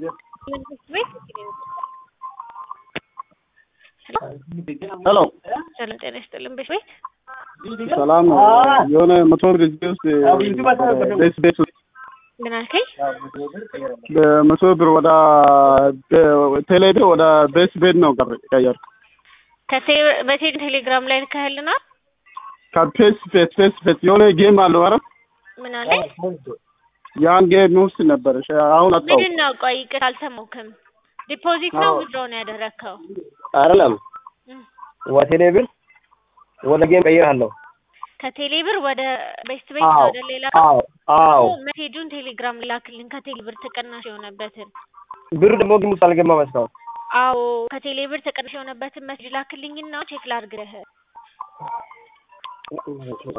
ሄሎ ሰላም ጤና ይስጥልን። ቤት ቤት ሰላም ነው። የሆነ መቶ ብር ጊዜ ውስጥ ቤት ቤት ውስጥ ምን አልከኝ? በመቶ ብር ወደ ቴሌ ብር ወደ ቤት ቤት ነው ቀየር ከቴ- በቴሌ ቴሌግራም ላይ ልከህልናል። ከፌስ ፌስ ፌስ ፌስ የሆነ ጌም አለው ኧረ ምን አለኝ? ያን ጌም ውስጥ ነበር። እሺ፣ አሁን አጣው ምንድን ነው? ቆይ ይቅር አልሰማሁህም። ዲፖዚት ነው ዊዝድሮ ነው ያደረግከው? አይደለም እም፣ ወቴሌ ብር ወደ ጌም ቀይራለሁ። ከቴሌ ብር ወደ ቤስት ቤት አዎ ወደ ሌላ አዎ አዎ ሜሴጁን ቴሌግራም ላክልን። ከቴሌ ብር ተቀናሽ የሆነበትን ብር ደግሞ ግን ውስጥ አልገባም እስካሁን። አዎ ከቴሌ ብር ተቀናሽ የሆነበትን ሜሴጅ ላክልኝና ቼክ ላድርግህ።